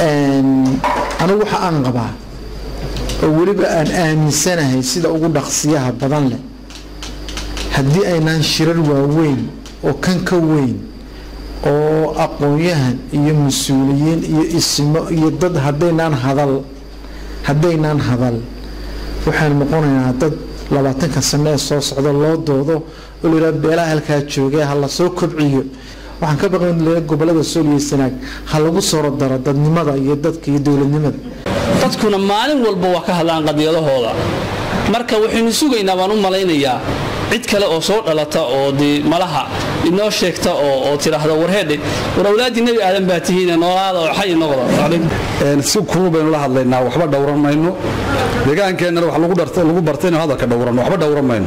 anigu waxa aan qabaa oo weliba aan aaminsanahay sida ugu dhaqsiyaha badan leh haddii aynaan shirar waaweyn oo kan ka weyn oo aqoon-yahan iyo mas-uuliyiin iyo ismo iyo dad haddaynaan hadal haddaynaan hadal waxaan noqonaynaa dad labaatanka sano ee soo socda loo doodo oo la yidhaha beelaha halkaa joogee ha la soo kobciyo waxaan ka baqan gobolada sool iyo sanaag ha lagu soo daro dadnimada iyo dadka iyo dowladnimada dadkuna maalin walba waa ka hadlaan qadiyadahooda marka waxaynu sugaynaa baan u malaynayaa cid kale oo soo dhalata oo dee malaha inoo sheegta oo tidhaahda warheedhe war awlaaddii nebi aadan baa tihiine noolaada oo xay noqda si kulul baynu la hadlaynaa waxba dhowran mayno deegaankeennana wax lagu bartay inuu hadalka dhowranno waxba dhowran mayno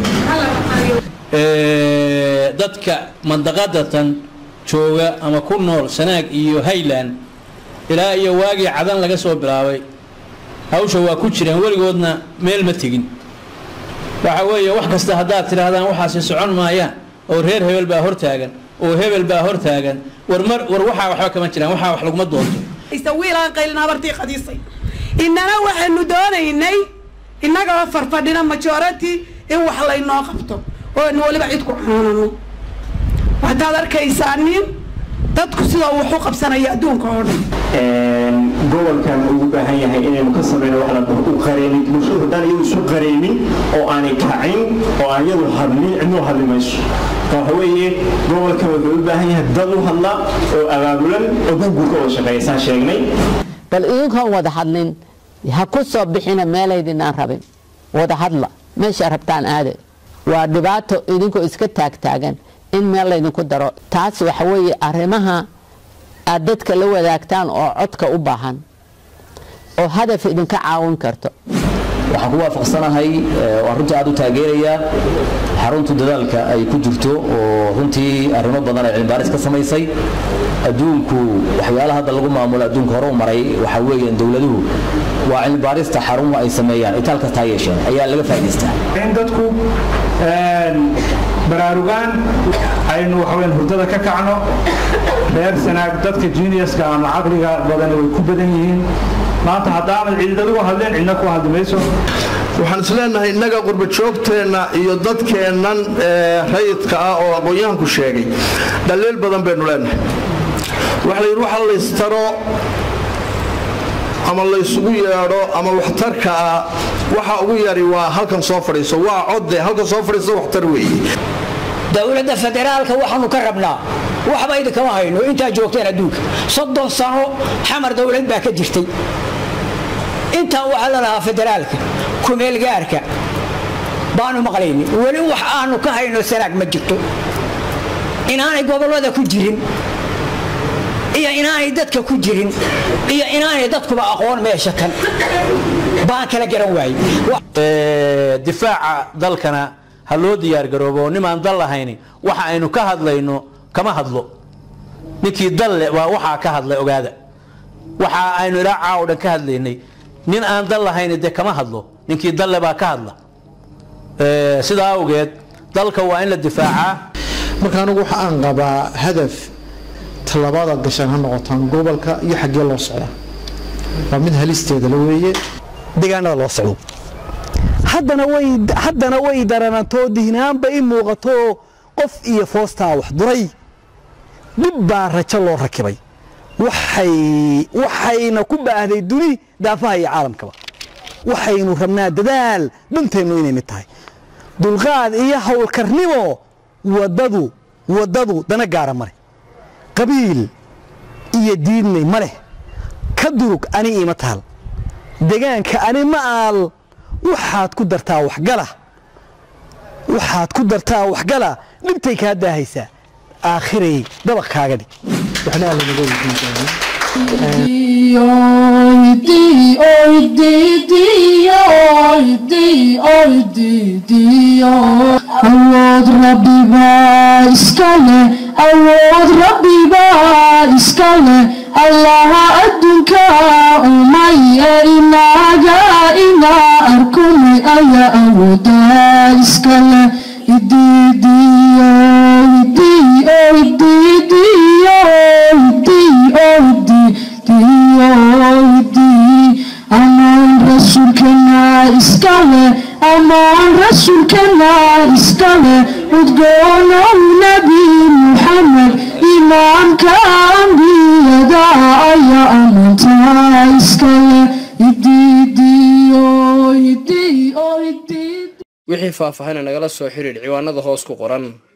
dadka mandaqadatan jooga ama ku nool sanaag iyo hayland ilaa iyo waagii cadan laga soo bilaabay hawsha waa ku jiraan weligoodna meel ma tegin waxa weeye wax kasta haddaad tidhaahdaan waxaasi socon maayaan oo reer hebel baa hortaagan oo hebel baa hortaagan war mar war waxaa waxba kama jiraan waxaa wax laguma doonto wiilaan qaylin habartii qadiisay innana waxaynu doonaynay innagoo farfadhina majority in wax laynoo qabto oo aynu weliba cid ku canaanano waxtaad arkaysaa nin dadku sidoo wuxu qabsanaya adduunka oo dhan gobolkan uu u baahan yahay inaynu ka samayno wax la u qareemin bulshadu haddaan iyadu isu qareemin oo aanay kacin oo aan iyadu hadlin cidnuu hadli mayso waxa weeye gobolkan wuxuu u baahan yahay dad u hadla oo abaabulan oo gurgurka oo shaqeeya saan sheegnay bal idinkoon wada hadlin ha ku soo bixina meelaydinaan rabin wada hadla meesha rabtaan aade waa dhibaato idinkoo iska taagtaagan in meel laydinku daro taas waxa weeye arrimaha aad dadka la wadaagtaan oo codka u baahan oo hadaf idinka caawin karto waxaan ku waafaqsanahay waa runtii aad u taageerayaa xaruntu dadaalka ay ku jirto oo runtii arrimo badan ay cilmibaaris ka samaysay adduunku waxyaalaha hadda lagu maamulo adduunka hore u maray waxaa weeyaan dowladuhu waa cilmibaarista xarumo ay sameeyaan itaal kasta ha yeesheen ayaa laga faa'idaystaa in dadku baraarugaan aynu waxaweyn hurdada ka kacno reer sanaag dadka juniuska ama caqliga badan way ku badan yihiin maanta haddaanad ciidadagu hadleen cidna ku hadli mayso waxaan isleenahay innaga qurbajoogteenna iyo dadkeennan rayidka ah oo aqoon-yahanku sheegay dhaliil badan baynu leenahay waxa la yidhi waxa laystaro ama laysugu yeedho ama waxtarka ah waxa ugu yari waa halkan soo fadhiiso waa codde halkan soo fadhiiso waxtar weeye dowladda federaalka waxaanu ka rabnaa waxba idinkama hayno intaa joogteen adduunka soddon sano xamar dowlad baa ka jirtay intaa waxaa la lahaa federaalka kumeelgaarka baanu maqlayni weli wax aanu ka hayno sanaag ma jirto inaanay gobollada ku jirin iyo inaanay dadka ku jirin iyo inaanay dadkuba aqoon meesha kan baan kala garan waayey difaaca dalkana ha loo diyaargaroobo nimaan dal lahayni waxa aynu ka hadlayno kama hadlo ninkii dalle waa waxaa ka hadlay ogaada waxa aynu ilaa caawo dhan ka hadlaynay nin aan dal lahayni dee kama hadlo ninkii dalle baa ka hadla sidaa awgeed dalka waa in la difaacaa marka anigu waxa aan qabaa hadaf tallabaada gashaan ha noqotaan gobolka iyo xaggee loo socdaa waa mid halisteeda la weeye deegaanada loo socdo haddana way haddana way daranantoo dihnaanba i muuqato qof iyo foostaa wax duray dib baa rajo loo rakibay waxay waxayna ku baahday duni daafaha iyo caalamkaba waxaynu rabnaa dadaal dhanteennu inay mid tahay dulqaad iyo howlkarnimo wadadu wadadu dana gaara male qabiil iyo diidnay ma leh ka durug ani ima taal degaanka ani ma aal waxaad ku dartaa waxgala waxaad ku dartaa waxgala dhibtay kaa daahaysaa aakhiray dabaq kaaga dhig waxna alla naga weydiin awood rabbibaa iska leh awood rabbibaa iska leh allaha adduunka umaya inaga inaa arkumay ayaa awoodaa iska leh idiidiyo idiyo idiidiyo idiyo idiidiyo rasuulkana iskale ammaan rasuulkana iskale udgoonow nebi muxamed imaamka ambiyada ayaa ammaantaa iskale idiidiyo idiyo idii wixii faahfaahina nagala soo xiriir ciwaanada hoos ku qoran